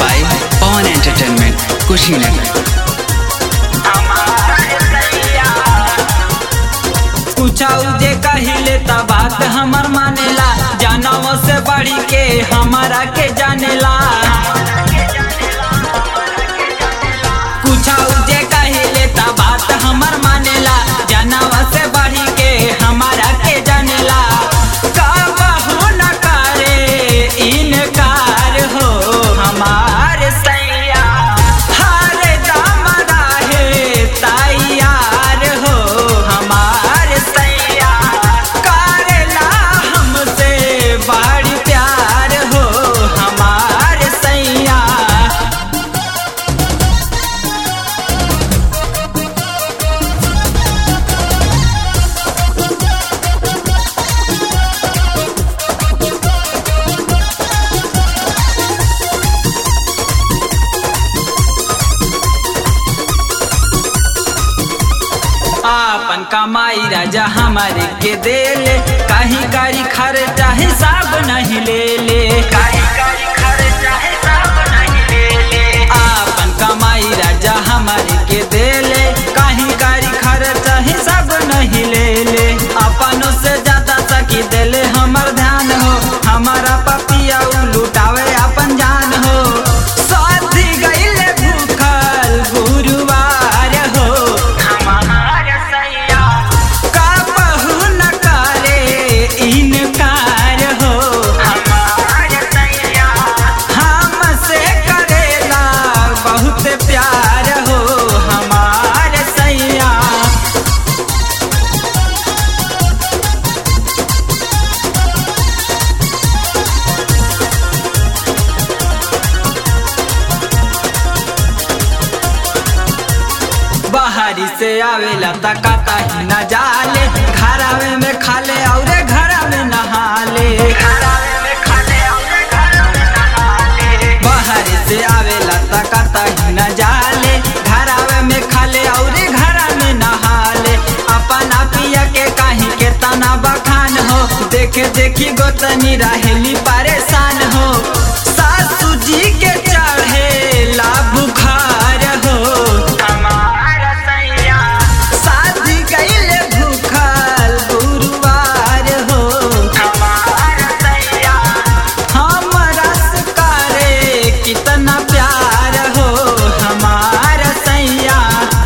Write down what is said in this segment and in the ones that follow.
by Pawan Entertainment, Kushinagar. पूछाऊ जे कहिले त बात हमर मानेला जानव से बढ़ी के हमारा के जानेला पूछाऊ जे कहिले त बात हमर मानेला जानव से बढ़ी के हमारा के जानेला कहू न करे इनकार हो हमार सैया हर दम रहे तैयार हो हमार सैया करेला हमसे बड़ी प्यार हो हमार सैया आपन कमाई राजा हमारे के देले कहीं कारी खर्चा हिसाब नहीं ले ले कहीं कारी खर्चा हिसाब नहीं ले ले आपन कमाई राजा हमारे के देले कहीं कारी खर्चा हिसाब नहीं ले ले अपनों से ज्यादा सकी देले हमर ध्यान हो हमारा पपिया उ लुटावे अपन जान हो साथी गईले भूखल गुरुवार हो हमार सैया काबहू न करे इनकार हो हमार सैया हमसे करेला बहुत प्यार हो हमार सैया बाहरी से आवेला तकाता ही न जाले घरावे में खाले और घरा में नहाले बाहरी से आवेला तकाता ही न जाले घरावे में खाले और घरा में नहाले अपना पिया के कहीं के तना बखान हो देखे देखी गोतनी रहेली परेशान हो सासू जी के चढ़े ला बुखार हो शादी कइले भूखल गुरुवार हो हमरा से करे कितना प्यार हो हमार सैया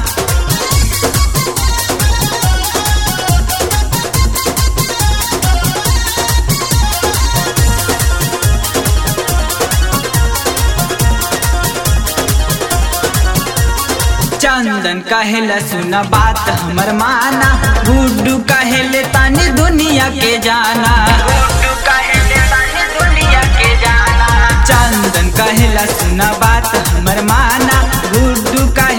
चंदन कहेला सुना बात हमर माना गुड्डू कहेले तानी दुनिया के जाना चंदन कहेला सुना बात हमर माना गुड्डू कहे